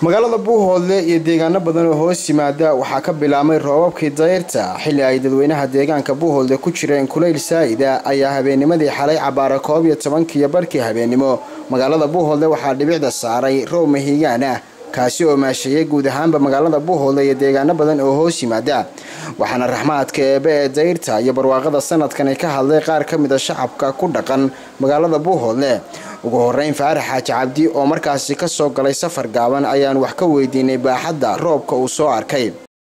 magaalada buuhoodle iyo deegaano badan oo hoos yimaada waxaa ka bilaabmay roobabkii dayrta xilli ay dadweynaha deegaanka buuhoodle ku jireen kulayl saa'ida ayaa habeennimadii xalay cabaara koob iyo tobankiiyo barhkii habeennimo magaalada buuhoodle waxaa dhibicda saaray roob mahigaan ah kaasi oo maasheeyay guud ahaanba magaalada buuhoodle iyo deegaano badan oo hoos yimaada waxaana raxmaadka eebe ee dayrta iyo barwaaqada sanadkani ka hadlay qaar ka mid a shacabka ku dhaqan magaalada buuhoodle ugu horeyn faarax xaaji cabdi oo markaasi kasoo galay safar gaaban ayaan wax ka weydiinay baaxadda roobka uu soo arkay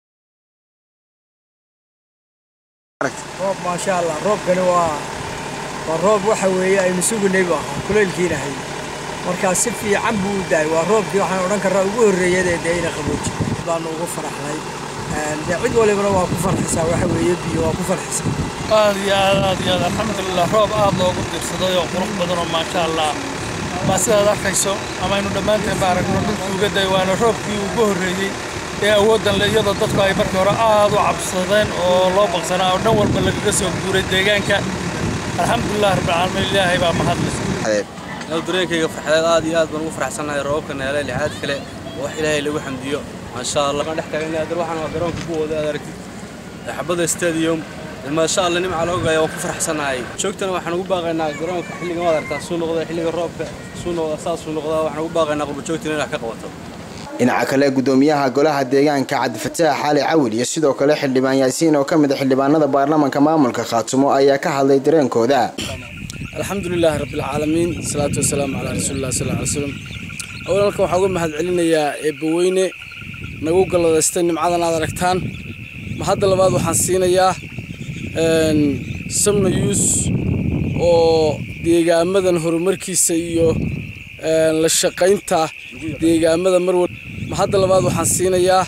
roob maasha allah roobkani waa waa roob waxa weeye aynu sugunay bu ahaa kulaylkiinahay markaa si fiican buu u daay waa roobkii waxaan odhan karraa ugu horreeyadee dee ina qabooji baanu ugu faraxnay dee cid walibana waa ku farxisaa waxa weeye biyo waa ku farxisaa aad iyo aad aad iyo aad alxamdulilah roob aad loogu dirsaday oo qurux badan oo maasha allah baa sidaad arkayso ama aynu dhammaanteen ba aragno dhulkii uga day waana roobkii ugu horreeyey ee awooddan le iyadoo dadku ay markii hore aad u cabsadeen oo loo baqsanaa oo dhan walba lagaga soo guuray deegaanka alxamdulilah rabbilcaalamiin ilaahay baa mahadle dareenkayga farxadeed aad iyo aad baan ugu faraxsannahay roobabka neele lixaad kale oo wax ilaahay lagu xamdiyo maasha allah waan dhex taagan adar waxaan waa garoonka buwooda aad aragtid xabada stadium maasha allah nimca loogaya waan ku faraxsannahay joogtana waxaan ugu baaqaynaa garoonka xilligan waad aragtaa suu noqda xilliga roobka suu noqda saasuu noqdaa waxaan ugu baaqaynaa qurbajoogtina in wax ka qabato dhinaca kale gudoomiyaha golaha deegaanka cabdifataax xaali cawil iyo sidoo kale xildhibaan yaasiin oo ka mid a xildhibaanada baarlamaanka maamulka khaatumo ayaa ka hadlay dareenkooda alxamdulilaahi rabbilcaalamiin salaatu wasalaamu calaa rasuulilah sal ly slam awalka waxaan uga mahad celinayaa eebbaweyne nagu galladaystay nimcadan aad aragtaan mahadda labaad waxaan siinayaa samna yuus oo deegaamadan horumarkiisa iyo la shaqaynta deegaamada marwal mahadda labaad waxaan siinayaa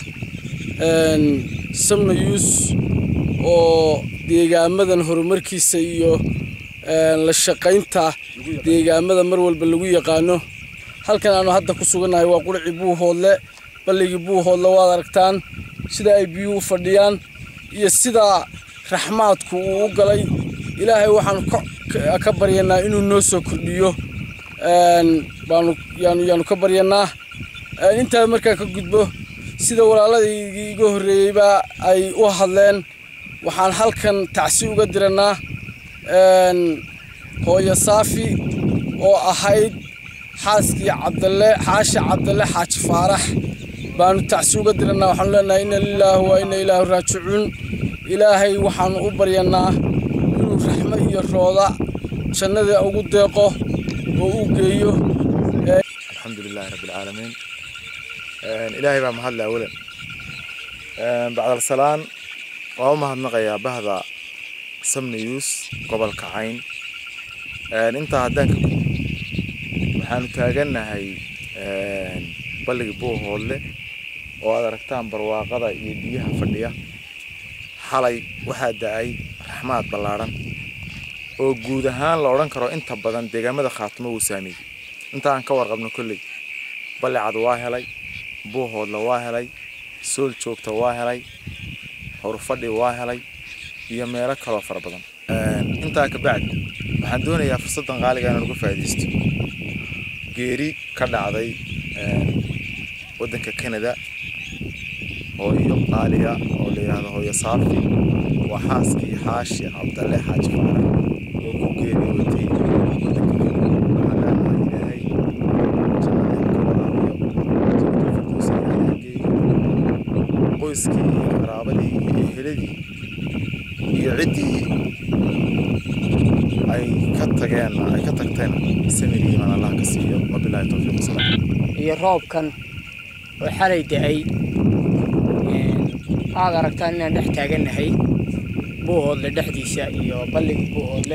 samna yuus oo deegaamadan horumarkiisa iyo la shaqaynta deegaamada mar walba lagu yaqaano halkan aanu hadda ku sugannahay waa quricii buuhoodle balligii buuhoodle waad aragtaan sida ay biyuhu u fadhiyaan iyo sida raxmaadku uu u galay ilaahay waxaanu ka baryanaa inuu noo soo kordhiyo baanu yaanu ka baryanaa intaa markaan ka gudbo sida walaaladaygii iga horreeyeyba ay u hadleen waxaan halkan tacsi uga diranaa hooyo saafi oo ahayd xaaskii cabdalle xaasha cabdalle xaaji faarax baanu tacsi uga diranaa waxaanu leenahay inna lilaahi wa inna ilaahi raajicuun ilaahay waxaanu u baryanaa inuu raxmo iyo rooda jannada ugu deeqo oo u geeyo alxamdu lilaahi rabbi alcaalamiin ilaahay baa mahadle awalan bacdalsalaan waa u mahadnaqayaa bahda samniyuus gobolka cayn intaa haddaan ka gudbo waxaanu taagannahay balligii buuhoodle oo aad aragtaan barwaaqada iyo biyaha fadhiya xalay waxaa da-ay raxmaad ballaadhan oo guud ahaan la odhan karo inta badan deegaamada khaatumo wuu saameeyey inta aan ka warqabno kolley ballicad waa helay buuhoodle waa helay sool joogta waa helay howrfadhi waa helay iyo meelo kaloo fara badan intaa ka bacdi waxaan doonayaa fursaddan qaaliga inaan uga faa'iidaysto geeri ka dhacday waddanka canada hooyo qaaliya oo la yidhaahdo hooyo saafi waa xaaskii xaashi cabdalle xaaji faarax oo ku geeriyootay waddanka canada waxaan leenahay ilaahay jannada ka waraabiyo jannada firdowsa ilaahay geeyo qoyskii iyo qaraabadii iyo eheladii iyo ciddii ay ka tageen ay ka tagteen samir iimaan allah ka siiyo wabilaahi towfiiq wasalaam iyo roobkan oo xalay da-ay aad aragtaan inaan dhex taagannahay buuhoodle dhexdiisa iyo balligii buuhoodle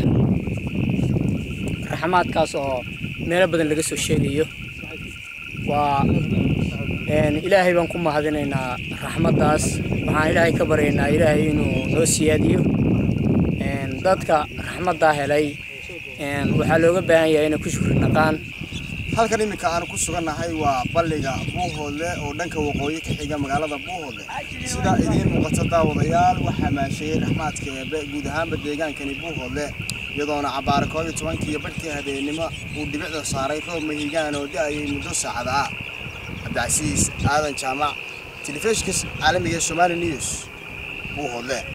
raxmaadkaas oo meelo badan laga soo sheegayo waa ilaahay baan ku mahadinaynaa raxmaddaas waxaan ilaahay ka baryaynaa ilaahay inuu noo siyaadiyo dadka raxmaddaa helay waxaa looga baahan yahay inay ku shukri naqaan halkan iminka aanu ku sugannahay waa balliga buuhoodle oo dhanka waqooyi ka xiga magaalada buuhoodle sida idiin muuqato daawadayaal waxaa maasheeyey raxmaadka eebe guud ahaanba deegaankani buuhoodle iyadoona cabaare koob iyo tobankii iyo badhkii habeennimo uu dhibicda saaray roob mahigaan oo da-ayay muddo saacada ah cabdicasiis aadan jaamac telefishinka caalamiga ee somali news buuhoodle